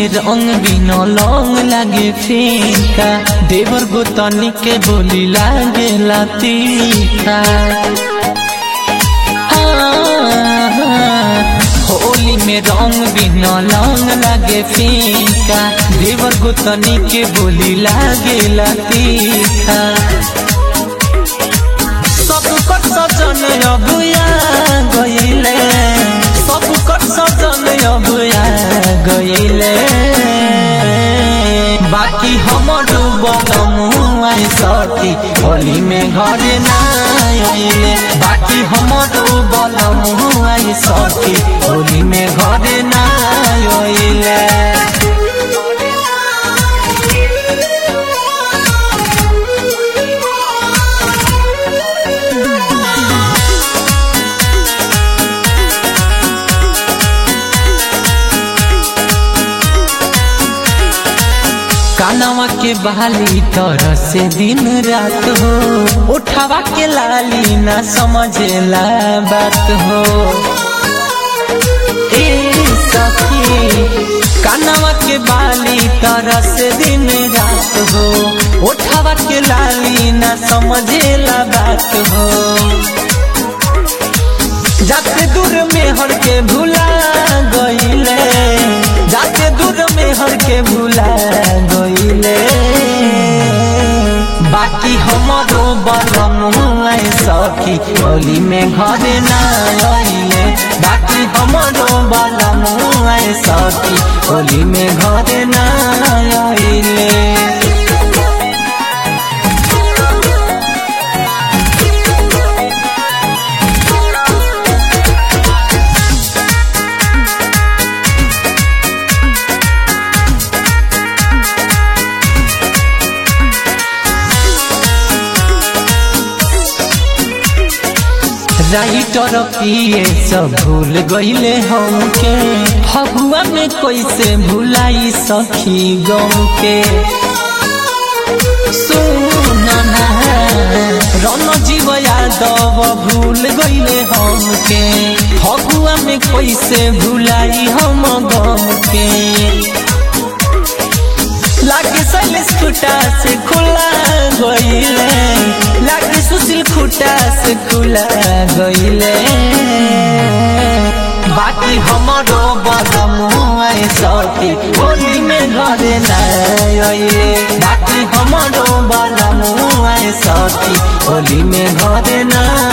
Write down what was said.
में रंग बिना लौंग लागे फीका देवर गोतनी के बोली लागे तीखा होली में रंग बिना लौंग लागे फीका देवर गोतनी के बोली लागे तीखा सब कर सजन अबुया गईले सब कर सजन अबुया गईले बाकी हमर बलमुआ सती होली में घरे ना आइले बाकी हमर बलमुआ सती होली में घरे ना आइले कानवा के बहाली तरह से दिन रात हो उठावा के लाली ना समझेला बात हो ए सखी कानवा के बाली तरह से दिन रात हो उठावा के लाली ना समझेला बात हो जाते दूर में हर के भूला गईले जाते दूर में हर के भूला गईले बाकी हमारो बलमुआ सखी होली में घरे ना आइले बाकी हमारो बलमुआ सखी होली में घरे ना आइले राइटर पिए सब भूल गईले हमके फगुआ में कैसे भुलाई सखी गम के सुनना रन जीव यादव भूल गईले हमके फगुआ में कैसे भुलाई हम गम के लागे सैलेश खुटा से खुला गईले लागे सुशील खुटा से खुला गईले बाकी हमारो बदमुआ सती होली में घरे नाइले बाकी हमारो बदमुआ सती होली में घरे ना